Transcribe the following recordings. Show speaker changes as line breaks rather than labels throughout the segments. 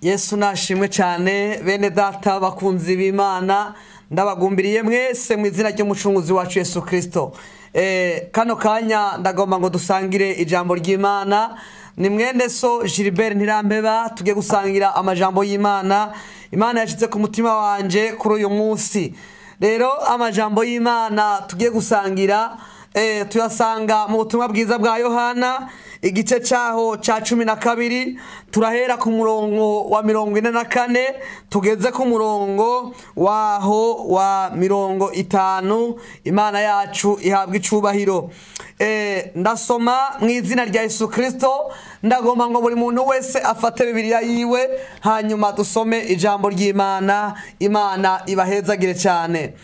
yesu nashimwe cyane bene data bakunzi b'imana ndabagumbiriye mwese mu izina ry'umucunguzi wacu yesu kirisito kano kanya ndagomba ngo dusangire ijambo ry'imana ni mwene so gilbert ntirambeba tujye gusangira amajambo y'imana imana yashyize ku mutima wanjye kuri uyu munsi rero amajambo y'imana tugiye gusangira tuyasanga mu butumwa bwiza bwa yohana igice cyaho cya cumi na kabiri turahera ku murongo wa mirongo ine na kane tugeze ku murongo waho wa mirongo itanu imana yacu ihabwa icubahiro ndasoma mu izina rya Yesu kirisito ndagomba ngo buri muntu wese afate bibiriya yiwe hanyuma dusome ijambo ry'imana imana ibahezagire cyane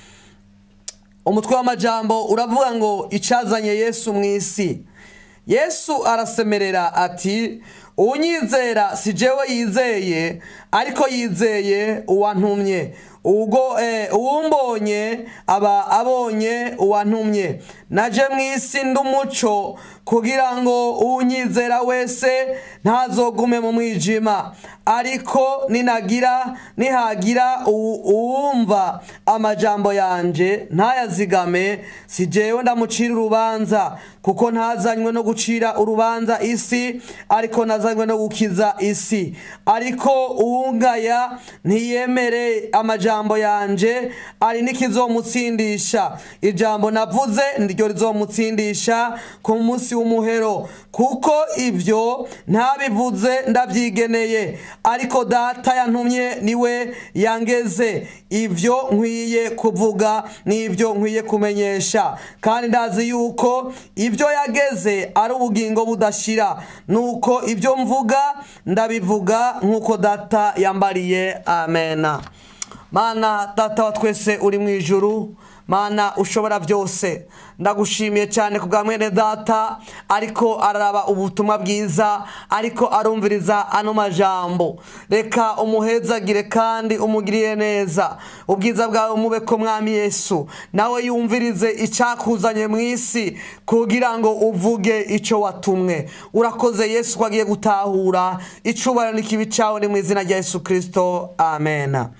umutwe w'amajambo uravuga ngo icyazanye yesu mu isi yesu arasemerera ati uwunyizera si jewe yizeye ariko yizeye uwantumye ubwo uwumbonye aba abonye uwantumye naje mu isi ndi umuco kugira ngo uwunyizera wese ntazogume mu mwijima ariko ninagira nihagira uwumva amajambo yanjye ntayazigame si jewe ndamucira urubanza kuko ntazanywe no gucira urubanza isi ariko nazanywe no gukiza isi ariko uwungaya ntiyemere amajambo yanjye ari n'ikizomutsindisha ijambo navuze niryo rizomutsindisha ku munsi w'umuhero kuko ibyo ntabivuze ndabyigeneye ariko data yantumye niwe yangeze ibyo nkwiye kuvuga n'ibyo nkwiye kumenyesha kandi ndazi yuko ibyo yageze ari ubugingo budashira nuko ibyo mvuga ndabivuga nk'uko data yambariye amena mana data wa twese uri mu ijuru mana ushobora byose ndagushimiye cyane ku bwa mwene data ariko araraba ubutumwa bwiza ariko arumviriza ano majambo reka umuhezagire kandi umugirire neza ubwiza bwawe umube ko mwami yesu nawe yumvirize icyakuzanye mu isi kugira ngo uvuge icyo watumwe urakoze yesu ko agiye gutahura icubahiro n'ikibi cyawe ni mu izina rya yesu kirisito amena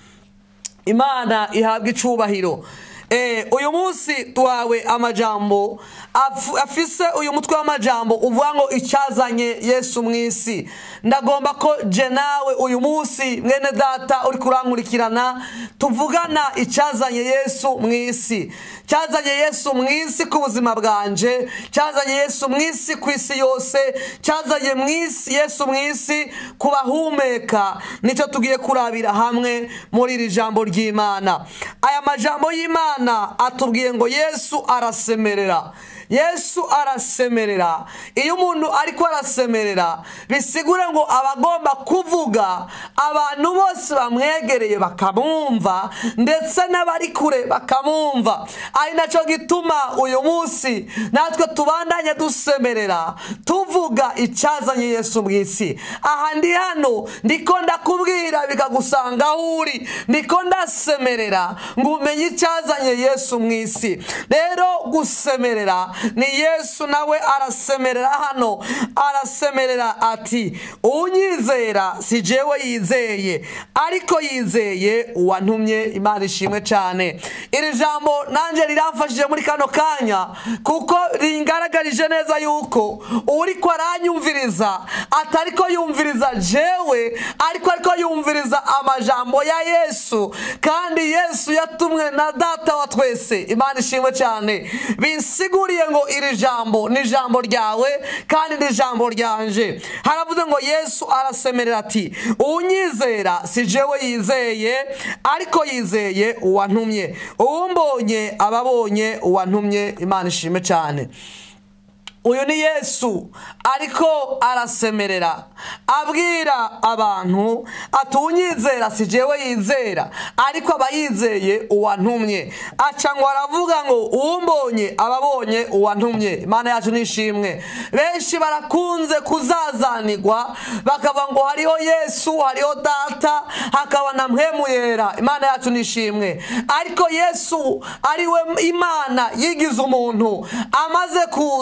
imana ihabwa icubahiro uyu munsi tuhawe amajambo afise uyu mutwe w'amajambo uvuga ngo icyazanye yesu mu isi ndagomba ko je nawe uyu munsi mwene data uri kurankurikirana tuvugana icyazanye yesu mu isi cyazanye yesu mu isi ku buzima bwanje cyazanye yesu mu isi ku isi yose cyazanye mu isi yesu mu isi ku bahumeka nicyo tugiye kurabira hamwe muri iri jambo ry'imana aya majambo y'imana atubwiye ngo yesu arasemerera yesu arasemerera iyo umuntu ariko arasemerera bisigura ngo aba agomba kuvuga abantu bose bamwegereye bakamwumva ndetse n'abari kure bakamwumva ari nacyo gituma uyu munsi natwe tubandanye dusemerera tuvuga icyazanye yesu mu isi aha ndi hano ndiko ndakubwira bikagusanga aho uri ndiko ndasemerera ngo umenye icyazanye yesu mu isi rero gusemerera ni yesu nawe arasemerera hano arasemerera ati unyizera si jewe yizeye ariko yizeye uwantumye imana ishimwe cyane iri jambo nanjye riramfashije muri kano kanya kuko ringaragarije neza yuko uri ko aranyumviriza atari ko yumviriza jewe ariko ariko yumviriza amajambo ya yesu kandi yesu yatumwe na data wa twese imana ishimwe cyane binsiguriye ngo iri jambo ni ijambo ryawe kandi ni ijambo ryanje haravuze ngo yesu arasemerera ati unyizera si jewe yizeye ariko yizeye uwantumye uwumbonye aba abonye uwantumye imana ishime cyane uyu ni yesu ariko arasemerera abwira abantu ati unyizera si jewe yizera ariko aba yizeye uwantumye aca ngo aravuga ngo uwumbonye aba abonye uwantumye imana yacu nishimwe benshi barakunze kuzazanirwa bakavuga ngo hariho yesu hariho data hakaba na yera imana yacu nishimwe ariko yesu ariwe imana yigize umuntu amaze kuza yambaye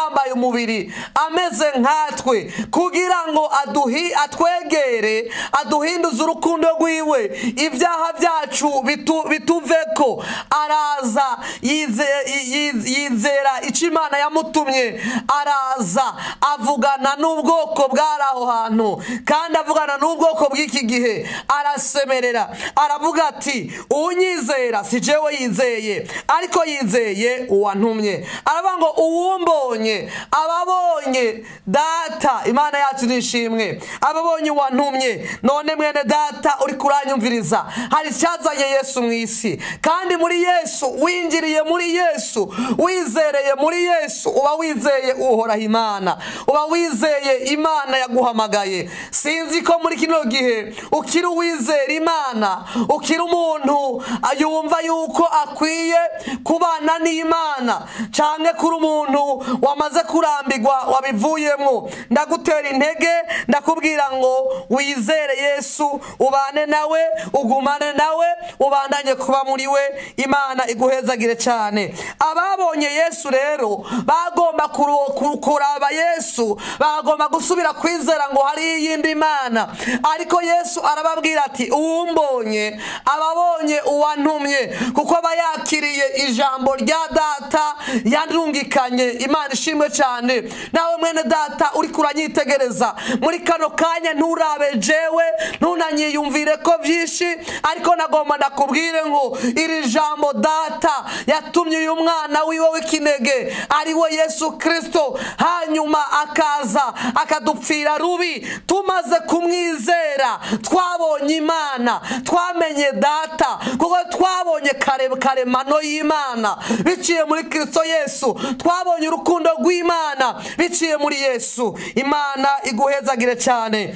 yambaye umubiri ameze nkatwe kugira ngo aduhi atwegere aduhinduze urukundo rwiwe ibyaha byacu bitu- bituveko araza yize- yi- yizera icyo imana yamutumye araza avugana n'ubwoko bwari aho hantu kandi avugana n'ubwoko bw'iki gihe arasemerera aravuga ati uwunyizera si jewe yizeye ariko yizeye uwantumye aravuga ngo uwumbonye ababonye data imana yacu nishimwe ababonye uwantumye none mwene data uri kuranyumviriza hari icyazanye yesu mu isi kandi muri yesu winjiriye muri yesu wizereye muri yesu uba wizeye uhoraho imana uba wizeye imana yaguhamagaye sinzi ko muri kino gihe ukiri uwizera imana ukiri umuntu yumva yuko akwiye kubana n'imana cyangwa kuri umuntu wamaze kurambirwa wabivuyemo ndagutera intege ndakubwira ngo wizere yesu ubane nawe ugumane nawe ubandanye kuba muri we imana iguhezagire cyane ababonye yesu rero bagomba kuru- ku- kuraba yesu bagomba gusubira kwizera ngo hari iyindi mana ariko yesu arababwira ati uwumbonye ababonye uwantumye kuko aba yakiriye ijambo rya data yandungikanye imana ishimwe cyane nawe mwene data uri kuranyitegereza muri kano kanya nturabe jewe ntunanyiyumvire ko byinshi ariko nagomba ndakubwire ngo iri jambo data yatumye uyu mwana wiwe w'ikinege ari we yesu kirisito hanyuma akaza akadupfira rubi tumaze kumwizera twabonye imana twamenye data kuko twabonye kare karemano y'imana biciye muri kirisito yesu twabonye urukundo rw'imana biciye muri yesu imana iguhezagire cyane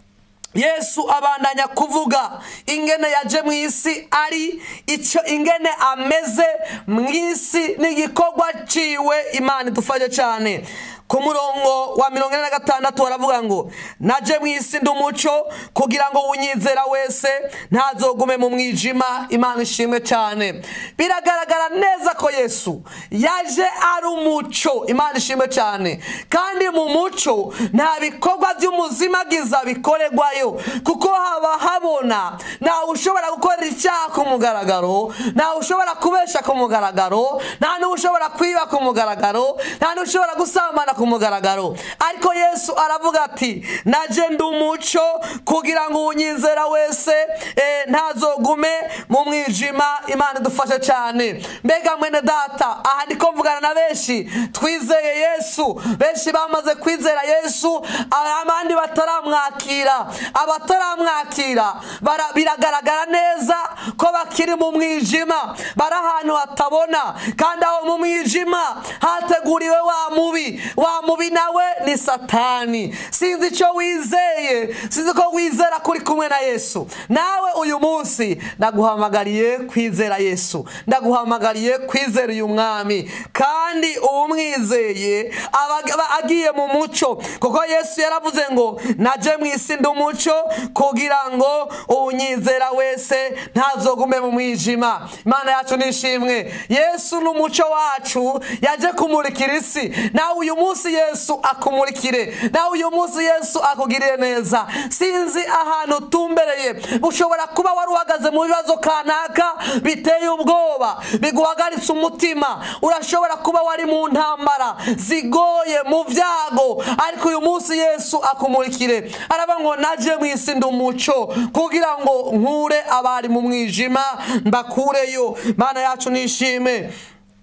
yesu abandanya kuvuga ingene yaje mu isi ari icyo ingene ameze mu isi n'igikorwa ciwe imana idufashe cyane ku murongo wa mirongo ine na gatandatu baravuga ngo naje mu isi ndi umuco kugira ngo unyizera wese ntazogume mu mwijima imana ishimwe cyane biragaragara neza ko yesu yaje ari umuco imana ishimwe cyane kandi mu muco nta bikorwa by'umuzimagiza bikorerwayo kuko haba habona ntawe ushobora gukorera icyaha ku mugaragaro ntawe ushobora kubesha ku mugaragaro nta n'uwo ushobora kwiba ku mugaragaro nta n'uwo ushobora gusambana ku mugaragaro ariko yesu aravuga ati naje ndi umuco kugira ngo unyizera wese eh, ntazogume mu mwijima imana idufashe cyane mbega mwene data aha ndiko mvugana na benshi twizeye yesu benshi bamaze kwizera yesu abandi bataramwakira abataramwakira bara- biragaragara neza ko bakiri mu mwijima bari ahantu hatabona kandi aho mu mwijima hateguriwe wa mubi wa mubi nawe ni satani sinzi icyo wizeye sinzi ko wizera kuri kumwe na yesu nawe uyu munsi ndaguhamagariye kwizera yesu ndaguhamagariye kwizera uyu mwami kandi uwumwizeye aba aba agiye mu muco kuko yesu yaravuze ngo naje mu isi ndi umuco kugira ngo uwunyizera wese ntazogume mu mwijima imana yacu nishimwe yesu ni umuco wacu yaje kumurikira isi nawe uyu munsi yesu akumurikire nawe uyu munsi yesu akugirire neza sinzi ahantu utumbereye ushobora kuba wari uhagaze mu bibazo kanaka biteye ubwoba biguhagaritse umutima urashobora kuba wari mu ntambara zigoye mu byago ariko uyu munsi yesu akumurikire araba ngo naje mu isi ndi umuco kugira ngo nkure abari mu mwijima mbakureyo mana yacu nishime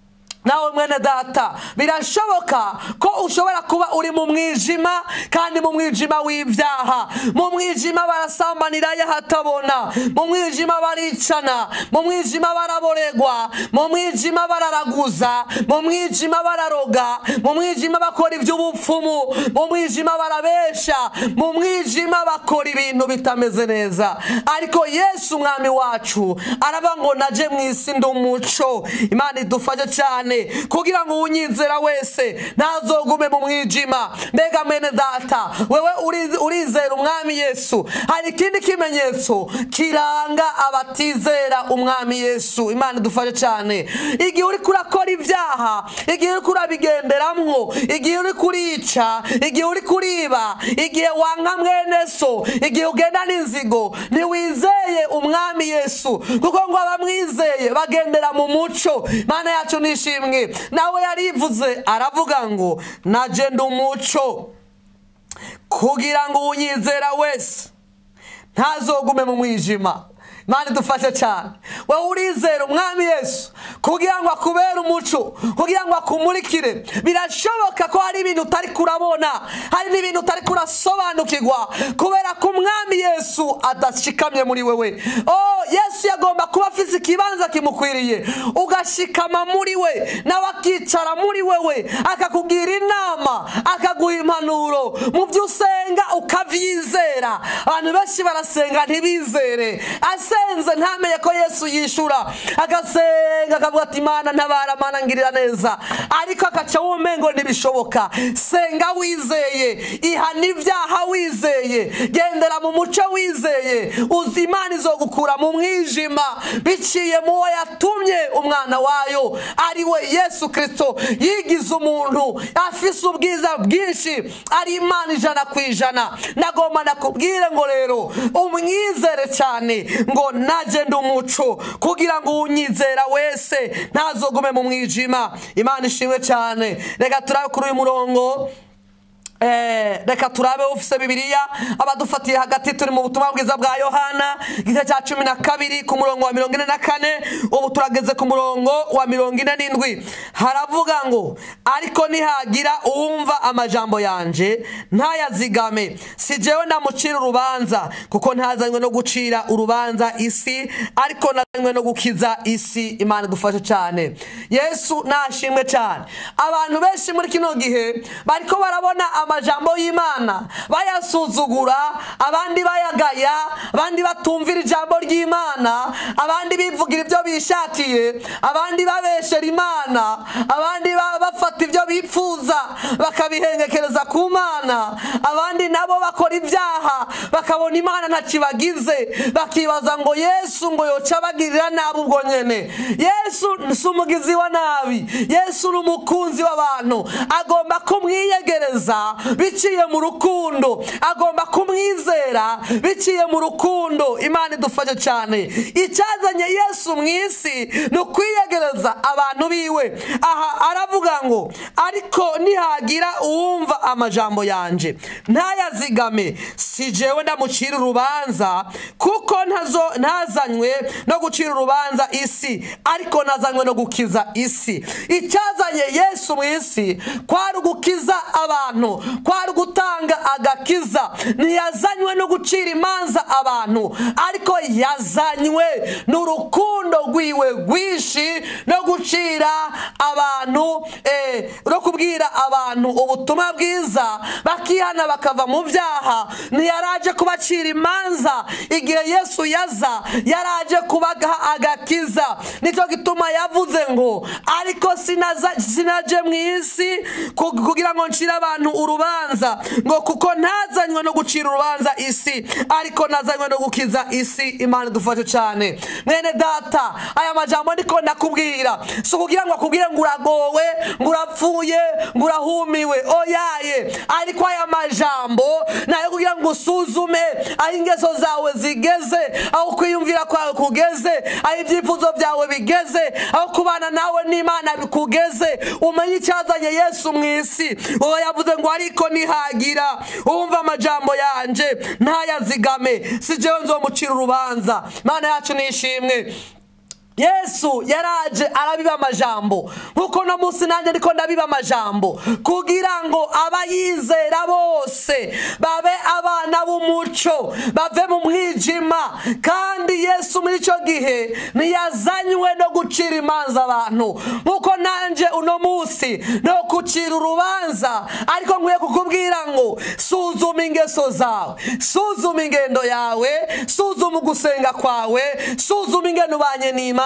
nawe mwene data birashoboka ko ushobora kuba uri mu mwijima kandi mu mwijima w'ibyaha mu mwijima barasambanirayo hatabona mu mwijima baricana mu mwijima baraboregwa mu mwijima bararaguza mu mwijima bararoga mu mwijima bakora iby'ubupfumu mu mwijima barabesha mu mwijima bakora ibintu bitameze neza ariko yesu umwami wacu araba ngo naje mu isi ndi umuco imana idufashe cyane cyane kugira ngo uwunyizera wese ntazogume mu mwijima mbega mwene data wewe uri- urizera umwami yesu hari ikindi kimenyetso kiranga abatizera umwami yesu imana idufashe cyane igihe uri kurakora ibyaha igihe uri kurabigenderamwo igihe uri kurica igihe uri kuriba igihe wanka mwene so igihe ugenda n'inzigo ntiwizeye umwami yesu kuko ngo abamwizeye bagendera mu muco imana yacu nishimwe nawe yarivuze aravuga ngo naje ndi umuco kugira ngo uwunyizera wese ntazogume mu mwijima imana idufashe cyane wowe urizera umwami yesu kugira ngo akubere umuco kugira ngo akumurikire birashoboka ko hari ibintu utari kurabona hari n'ibintu utari kurasobanukirwa kubera ko umwami yesu adashikamye muri wewe oh yesu yagomba kuba afite ikibanza kimukwiriye ugashikama muri we nawe akicara muri wewe akakugira inama akaguha impanuro mu byo usenga ukabyizera abantu benshi barasenga ntibizere asenze ntamenye ko yesu yishura agasenga akavuga ati imana ntabara mana ngirira neza ariko akaca wumengo ntibishoboka senga wizeye ihana ibyaha wizeye gendera mu muco wizeye uzi imana izogukura mu mwijima biciye mu wo yatumye umwana wayo ari we yesu kirisito yigize umuntu afise ubwiza bwinshi ari imana ijana ku ijana nagomba nakubwire ngo rero umwizere cyane ngo najye ndi umuco kugira ngo unyizera wese ntazogume mu mwijima imana ishimwe cyane reka turabe kuri uyu murongo Eh, reka turabe ufise bibiliya abadufatiye hagati turi mu butumwa bwiza bwa yohana igice cya cumi na kabiri ku murongo wa mirongo ine na kane ubu turageze ku murongo wa mirongo ine n'indwi haravuga ngo ariko nihagira uwumva amajambo yanje ntayazigame si jewe ndamucira urubanza kuko ntazanywe no gucira urubanza isi ariko nazanywe no gukiza isi imana idufashe cyane yesu nashimwe cyane abantu benshi muri kino gihe bariko barabona amajambo y'imana bayasuzugura abandi bayagaya abandi batumvira ijambo ry'imana abandi bivugira ibyo bishakiye abandi babeshera imana abandi ba- bafata ibyo bipfuza bakabihengekereza ku mana abandi nabo bakora ibyaha bakabona imana ntakibagize bakibaza ngo yesu ngo yoca abagirira nabi ubwo nyene yesu si umugizi wa nabi yesu ni umukunzi w'abantu agomba kumwiyegereza biciye mu rukundo agomba kumwizera biciye mu rukundo imana idufashe cyane icyazanye yesu mu isi ni ukwiyegereza abantu biwe aha aravuga ngo ariko nihagira uwumva amajambo yanje ntayazigame si jewe ndamucira urubanza kuko ntazo- ntazanywe no gucira urubanza isi ariko nazanywe no gukiza isi icyazanye yesu mu isi kwari ugukiza abantu kwari ugutanga agakiza ntiyazanywe no gucira imanza abantu ariko yazanywe n'urukundo rwiwe rwinshi no gucira abantu eh, no kubwira abantu ubutumwa bwiza bakihana bakava mu byaha ntiyaraje kubacira imanza igihe yesu yaza yaraje kubaha agakiza nicyo gituma yavuze ngo ariko sinaza- sinaje mu isi ku- kugira ngo ncire abantu urubanza ngo kuko ntazanywe no gucira urubanza isi ariko nazanywe no gukiza isi imana idufashe cyane mwene data aya majambo ndiko ndakubwira si ukugira ngo akubwire ngo uragowe ngo urapfuye ngo urahumiwe oyaye ariko aya majambo nayo kugira ngo usuzume aho ingeso zawe zigeze aho kwiyumvira kwawe kugeze aho ibyifuzo byawe bigeze aho kubana nawe n'imana bikugeze umenye icyazanye yesu mu isi uwo yavuze ngo ariko nihagira uwumva amajambo yanje ntayazigame si jewe nzomucira urubanza imana yacu nishimwe yesu yaraje arabiba amajambo nk'uko no munsi nanjye ndiko ndabiba amajambo kugira ngo abayizera bose babe abana b'umuco bave mu mwijima kandi yesu muri icyo gihe ntiyazanywe no gucira imanza abantu nk'uko nanjye uno munsi no gucira urubanza ariko nkwiye kukubwira ngo suzuma ingeso zawe suzuma ingendo yawe suzuma ugusenga kwawe suzuma ingendo ubanye n'imana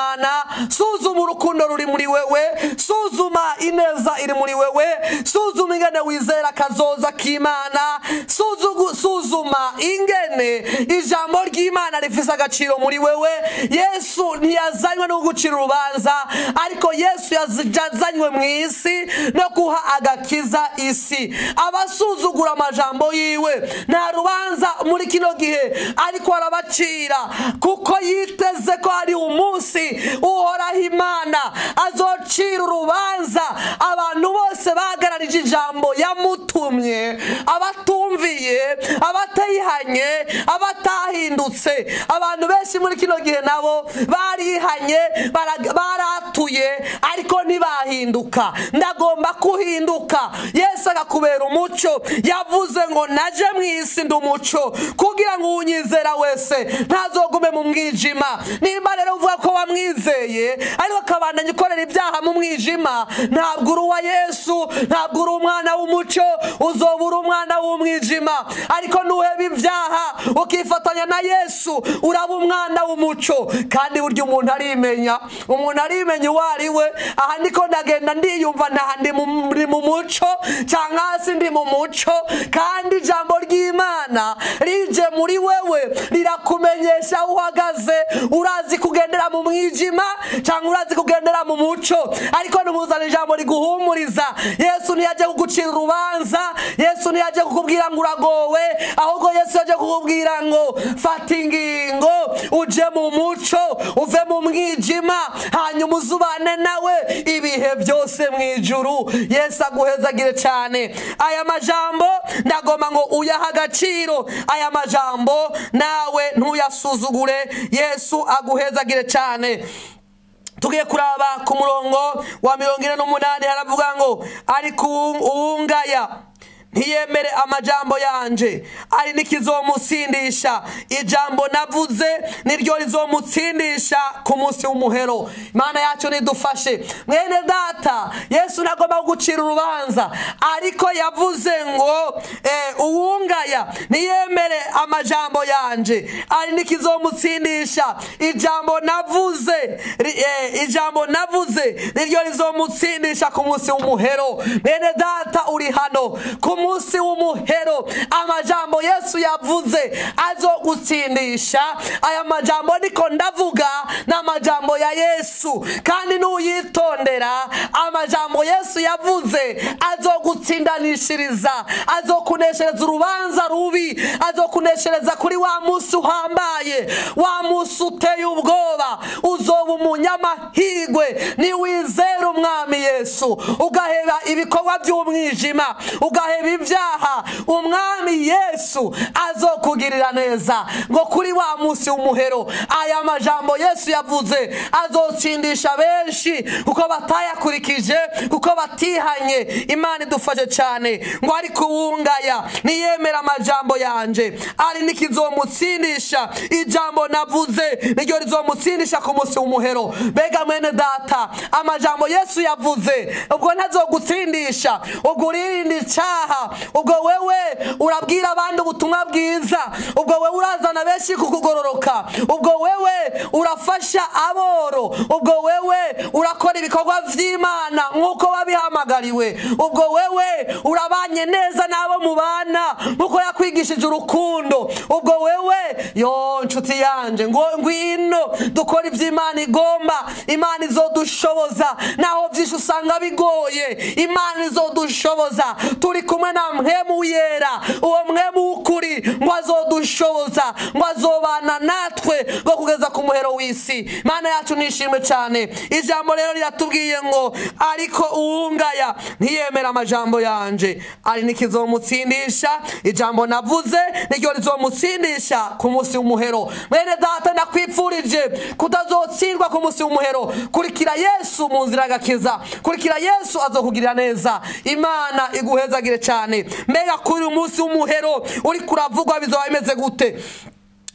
ry'imana suzuma urukundo ruri muri wewe suzuma ineza iri muri wewe suzuma ingene wizera akazoza k'imana Suzugu- suzuma ingene ijambo ry'imana rifise agaciro muri wewe yesu ntiyazanywe no gucira urubanza ariko yesu yazi- yazanywe mu isi no guha agakiza isi abasuzugura amajambo yiwe nta rubanza muri kino gihe ariko arabacira kuko yiteze ko hari umunsi uhoraho imana azocira urubanza abantu bose bahagararije ijambo yamutumye abatumviye abatayihanye abatahindutse abantu benshi muri kino gihe nabo barihanye bara- baratuye ariko ntibahinduka ndagomba kuhinduka yesu agakubera umuco yavuze ngo naje mu isi ndi umuco kugira ngo uwunyizera wese ntazogume mu mwijima nimba rero uvuga ko wamwizeye ariko akabandanya ukorera ibyaha mu mwijima ntabwo uri uwa yesu ntabwo uri umwana w'umuco uzoba uri umwana w'umwijima ariko nuheba ibyaha ukifatanya na yesu uraba umwana w'umuco kandi burya umuntu arimenya umuntu arimenya uwo ari we aha niko ndagenda ndiyumva ntaha ndi mu- ndi mu muco cyangwa hasi ndi mu muco kandi ijambo ry'imana rije muri wewe rirakumenyesha aho uhagaze urazi kugendera mu mwijima cyangwa urazi kugendera mu muco ariko nimuzana ijambo riguhumuriza yesu ntiyajya kugucira urubanza yesu ntiyajya kukubwira ngo uragowe ahubwo yesu yaje kukubwira ngo fata ingingo uje mu muco uve mu mwijima hanyuma uzubane nawe ibihe byose mu ijuru yesu aguhezagire cyane aya majambo ndagomba ngo uyahe agaciro aya majambo nawe ntuyasuzugure yesu aguhezagire cyane tugiye kuraba ku murongo wa mirongo ine n'umunani haravuga ngo ariko uwu- uwungaya ntiyemere amajambo yanje ari n'ikizomusindisha ijambo navuze niryo rizomutsindisha ku munsi w'umuhero imana yacu nidufashe mwene data yesu ntagomba kugucira urubanza ariko yavuze ngo eh, uwungaya ntiyemere amajambo yanje ari n'ikizomutsindisha ijambo navuze ri- eh, ijambo navuze niryo rizomutsindisha ku munsi w'umuhero bene data uri hano ku munsi w'umuhero amajambo yesu yavuze azogutsindisha aya majambo niko ndavuga ni amajambo ya yesu kandi nuyitondera amajambo yesu yavuze azogutsindanishiriza azokuneshereza urubanza rubi azokuneshereza kuri wa munsi uhambaye wa munsi uteye ubwoba uzoba umunyamahirwe niwizera umwami yesu ugaheba ibikorwa by'umwijima ugaheba ibyaha umwami yesu azokugirira neza ngo kuri wa munsi w'umuhero aya majambo yesu yavuze azotsindisha benshi kuko batayakurikije kuko batihanye imana idufashe cyane ngo ariko uwungaya niyemera amajambo yanje ari n'ikizomutsindisha ijambo navuze niryo rizomutsindisha ku munsi w'umuhero mbega mwene data amajambo yesu yavuze ubwo ntazogutsindisha ubwo uririnda icyaha ubwo wewe urabwira abandi ubutumwa bwiza ubwo wewe urazana benshi kukugororoka ubwo wewe urafasha aboro ubwo wewe urakora ibikorwa by'imana nk'uko wabihamagariwe ubwo wewe urabanye neza n'abo mubana nk'uko yakwigishije urukundo ubwo wewe yo nshuti yanjye ngo ngwino dukora ibyo imana igomba imana izodushoboza naho byinshi usanga bigoye imana izodushoboza turi kumwe na mwemu yera uwo mwemu w'ukuri ngo azodushoboza ngo azobana natwe ngo kugeza ku muhero w'isi imana yacu nishimwe cyane ijambo rero riratubwiye ngo ariko uwungaya ntiyemera amajambo yanje ari n'ikizomutsindisha ijambo navuze niryo rizomutsindisha ku munsi w'umuhero mwene data ndakwipfurije kutazotsindwa ku munsi w'umuhero kurikira yesu mu nzira agakiza kurikira yesu azokugirira neza imana iguhezagire cyane mbega kuri uyu munsi w'umuhero uri kuravugwa bizaba bimeze gute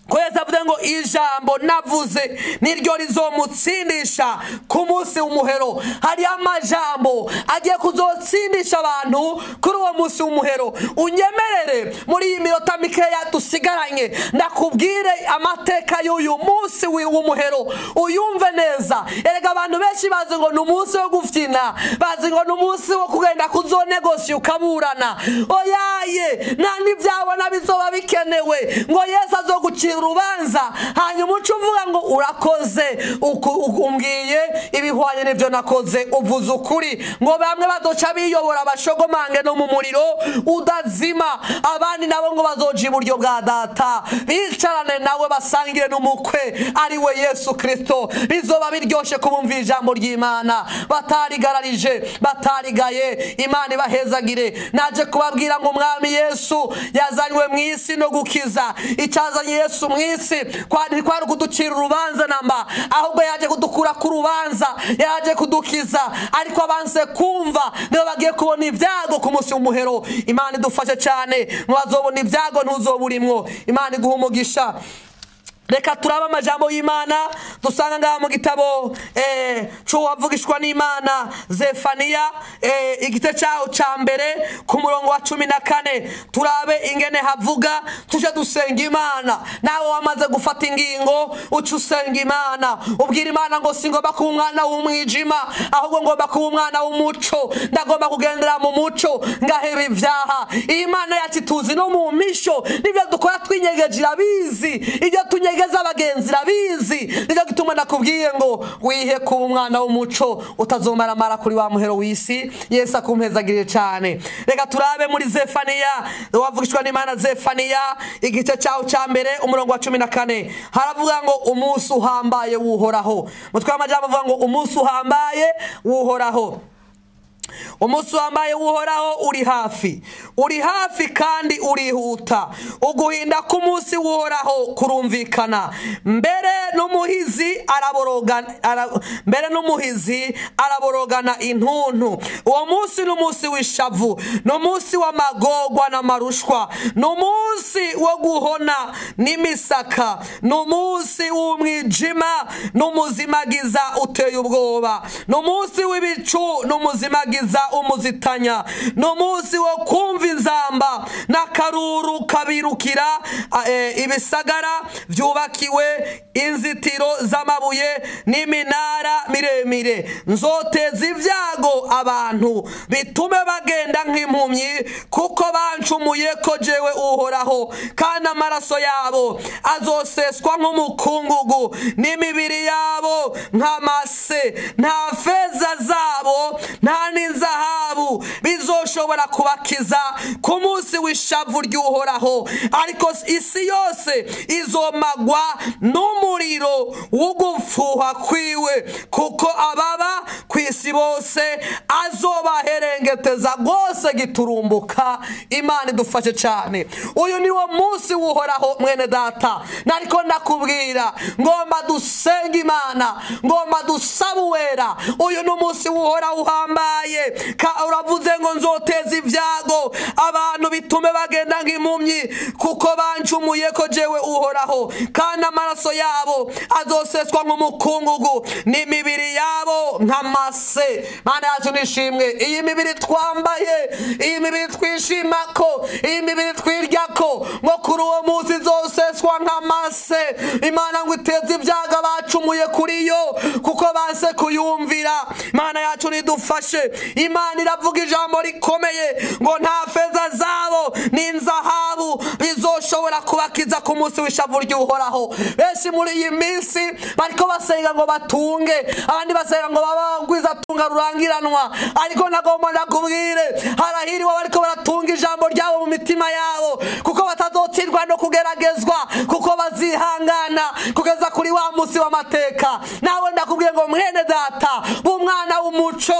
ko yesu avuze ngo ijambo navuze niryo rizomutsindisha ku munsi w'umuhero hariyo amajambo agiye kuzotsindisha abantu kuri uwo munsi w'umuhero unyemerere muri iyi minota mikeya dusigaranye ndakubwire amateka y'uyu munsi w'umuhero uyumve neza erega abantu benshi bazi ngo ni umunsi wo gufyina bazi ngo ni umunsi wo kugenda kuzonegosi ukaburana oyaye nta n'ibyabona bizoba bikenewe ngo yesu azogucira urubanza hanyuma uca uvuga ngo urakoze umbwiye ibihwanye n'ibyo nakoze uvuze ukuri ngo bamwe bazoca biyobora abashogomange no mu muriro udazima abandi nabo ngo bazoja iburyo bwa data bicarane nawe basangire n'umukwe ari we yesu kirisito bizoba biryoshye kubumvira ijambo ry'imana batarigararije batarigaye imana ibahezagire naje kubabwira ngo umwami yesu yazanywe mu isi no gukiza icyazanye yesu mu isi kwari kuducira urubanza namba ahubwo yaje kudukura ku rubanza yaje kudukiza ariko abanze kumva niba bagiye kubona ibyago ku munsi w'umuhero imana idufashe cyane ntibazobona ibyago ntuzoburimwo imana iguha umugisha reka turabe amajambo y'imana dusanga ngaha mu gitabo cy'uwavugishwa n'imana zefaniya igice cyaho cya mbere ku murongo wa cumi na kane turabe ingene havuga tujye dusenga imana nawe wamaze gufata ingingo uca usenga imana ubwira imana ngo si ngomba kuba umwana w'umwijima ahubwo ngomba kuba umwana w'umuco ndagomba kugendera mu muco ngaheba ibyaha iyi mana yacu tuzi no mu misho n'ibyo dukora twinyegeje irabizi ibyo tunyege intege z'abagenzi irabizi nicyo gituma nakubwiye ngo wihe kuba umwana w'umuco utazomaramara kuri wa muhero w'isi yesu akumpezagirire cyane reka turabe muri zefaniya wavugishwa n'imana zefaniya igice cyaho cya mbere umurongo wa cumi na kane haravuga ngo umunsi uhambaye wuhoraho mutwe w'amajyambere avuga ngo umunsi uhambaye wuhoraho umunsi wambaye wuhoraho uri hafi uri hafi kandi urihuta uguhinda k'umunsi wuhoraho kurumvikana mbere n'umuhizi araborogana mbere n'umuhizi araborogana intuntu uwo munsi ni umunsi w'ishavu ni umunsi w'amagorwa n'amarushwa ni umunsi wo guhona n'imisaka ni umunsi w'umwijima n'umuzimagiza uteye ubwoba ni umunsi w'ibicu n'umuzimagiza umuzitanya ni umunsi wo kumva inzamba n'akaruru kabirukira ibisagara byubakiwe inzitiro z'amabuye n'iminara miremire nzoteza ibyago abantu bitume bagenda nk'impumyi kuko bancumuye ko jewe uhoraho kandi amaraso yabo azoseswa nk'umukungugu n'imibiri yabo nk'amase nta feza zabo nta n'inzahabu bizoshobora kubakiza ku munsi w'ishavu ry'uhoraho ariko isi yose izomagwa n'umuriro w'ugupfuha kwiwe kuko ababa ku isi bose azobaherengeteza rwose giturumbuka imana idufashe cyane uyu ni wo munsi wuhoraho mwene data nariko ndakubwira ngomba dusenga imana ngomba dusaba uwera uyu ni umunsi wuhoraho uhambaye uravuze ngo nzoteza ibyago abantu bitume bagenda nk'impumyi kuko bancumuye ko jewe uhoraho kandi amaraso yabo azoseswa nk'umukungugu n'imibiri yabo nk'amase mana yacu nishimwe iyi mibiri twambaye iyi mibiri twishima ko iyi mibiri twirya ko ngo kuri uwo munsi izoseswa nk'amase imana ngo iteze ibyago abacumuye kuri yo kuko banse kuyumvira imana yacu nidufashe imana iravuga ijambo rikomeye ngo nta feza zabo n'inzahabu bizoshobora kubakiza ku munsi w'ishavu ry'uhoraho benshi muri iyi minsi bariko basenga ngo batunge abandi basenga ngo babagwiza tunga rurangiranwa ariko nagomba ndakubwire harahiriwe bariko baratunga ijambo ryabo mu mitima yabo kuko batazotsindwa no kugeragezwa kuko bazihangana kugeza kuri wa munsi w'amateka nawe ndakubwiye ngo mwene data b'umwana w'umuco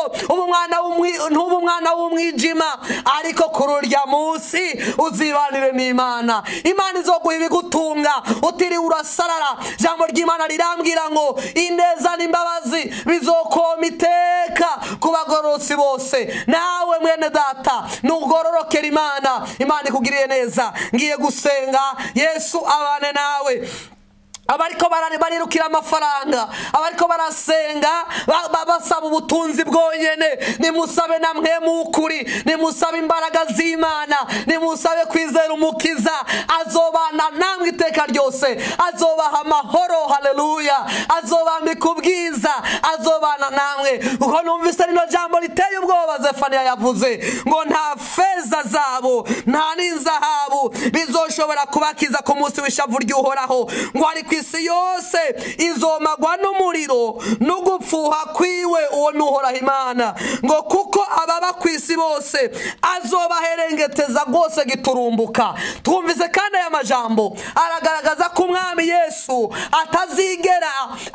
ntuba umwana w'umwijima ariko kuri urya munsi uzibanire n'imana imana izoguha ibigutunga utiriwe urasarara ijambo ry'imana rirambwira ngo ineza n'imbabazi bizokoma iteka ku bagororotsi bose nawe mwene data nugororokera imana imana ikugiriye neza ngiye gusenga yesu abane nawe bawe abariko barirukira amafaranga abariko barasenga basaba ubutunzi bwonyene nimusabe namwe mukuri nimusabe imbaraga z'imana nimusabe kwizera umukiza azobana namwe iteka ryose azobaha amahoro haleluya azobambika ubwiza azobana namwe kuko numvise rino jambo riteye ubwoba zefaniya yavuze ngo nta feza zabo nta n'inzahabu bizoshobora kubakiza ku munsi w'ishavu ry'uhoraho ngo ariko isi yose izomagwa n'umuriro no gupfuha kwiwe uwo nuhoraho imana ngo kuko ababa ku isi bose azobaherengeteza rwose giturumbuka twumvise kandi aya majambo aragaragaza ko umwami yesu atazigera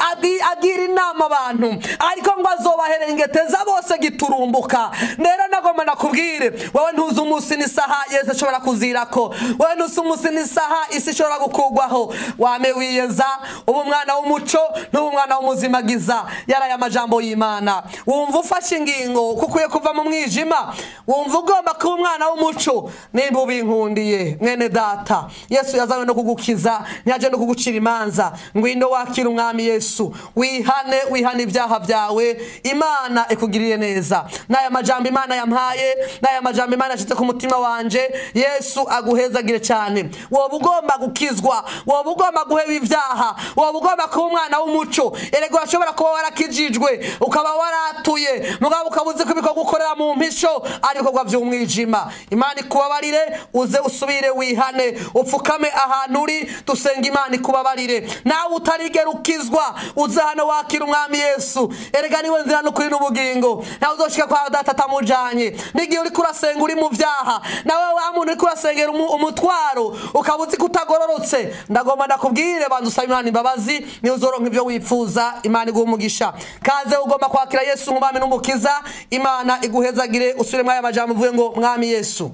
agira inama abantu ariko ngo azobaherengeteza bose giturumbuka rero nagomba nakubwire wowe ntuzi umunsi n'isaha yesu ashobora kuzirako wowe ntuzi umunsi n'isaha isi ishobora gukugwaho wame wiyeza uba umwana w'umuco n'uba umwana w'umuzimagiza yaraye amajambo y'imana wumva ufashe ingingo kuko ukwiye kuva mu mwijima wumva ugomba kuba umwana w'umuco nimba ubinkundiye mwene data yesu yazanywe no kugukiza ntiyaje no kugucira imanza ngwino wakira umwami yesu wihane wihane ibyaha byawe imana ikugirire neza n'aya majambo imana yampaye n'aya majambo imana yashyize ku mutima wanje yesu aguhezagire cyane woba ugomba gukizwa woba ugomba guheba ibyaha woba ugomba kuba umwana w'umuco erega urashobora kuba warakijijwe ukaba waratuye mugabo ukaba uzi ko ibikorwa ukorera mu mpisho ari ibikorwa by'umwijima imana ikubabarire uze usubire wihane upfukame ahantu uri dusenga imana ikubabarire nawe utarigera ukizwa uze hano wakira umwami yesu erega niwe nzira n'ukuri n'ubugingo nawe uzoshika kwa data atamujanye n'igihe uriko urasenga uri mu byaha nawe wa muntu uriko urasengera umutwaro ukaba uzi ko utagororotse ndagomba ndakubwire banza usaba imana imbabazi niyo uzoronka ibyo wifuza imana iguha umugisha kaze ugomba kwakira yesu nk'umwami n'umukiza imana iguhezagire usubire muri aya majambo uvuge ngo mwami yesu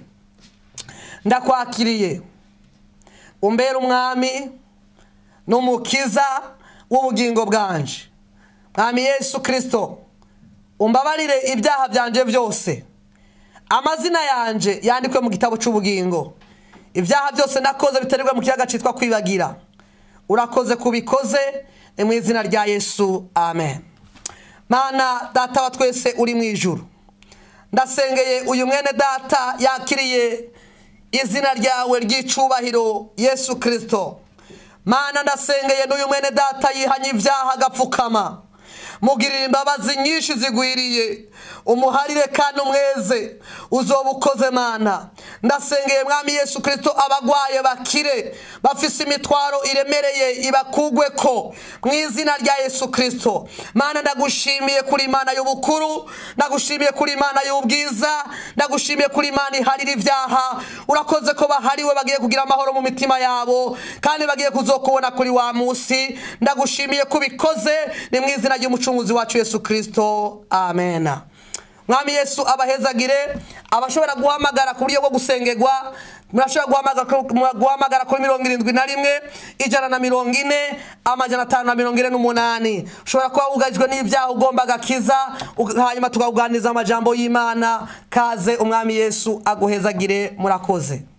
ndakwakiriye umbere umwami n'umukiza w'ubugingo bwanje mwami yesu kirisito umbabarire ibyaha byanje byose amazina yanje yandikwe mu gitabo cy'ubugingo ibyaha byose nakoze biterwa mu kiyaga cyitwa kwibagira urakoze kubikoze ni mu izina rya yesu amen mana data wa twese uri mu ijuru ndasengeye uyu mwene data yakiriye izina ryawe ry'icubahiro yesu kirisito mana ndasengeye n'uyu mwene data yihanye ibyaha agapfukama mugirira imbabazi nyinshi zigwiriye umuharire kandi umweze uzoba ukoze mana ndasengeye mwami yesu kirisito abagwaye bakire bafise imitwaro iremereye ibakugwe ko mu izina rya yesu kirisito mana ndagushimiye kuri imana y'ubukuru ndagushimiye kuri imana y'ubwiza ndagushimiye kuri imana iharira ibyaha urakoze ko bahariwe bagiye kugira amahoro mu mitima yabo kandi bagiye kuzokubona kuri wa munsi ndagushimiye ko ubikoze ni mu izina ry'umucunguzi wacu yesu kirisito amena mwami yesu abahezagire abashobora guhamagara ku buryo bwo gusengerwa murashobora guhamagara kuri mirongo irindwi na rimwe ijana na mirongo ine amajana atanu na mirongo ine n'umunani ushobora kuba wugajwe n'ibyaha ugomba agakiza hanyuma tukakuganiriza amajambo y'imana kaze umwami yesu aguhezagire murakoze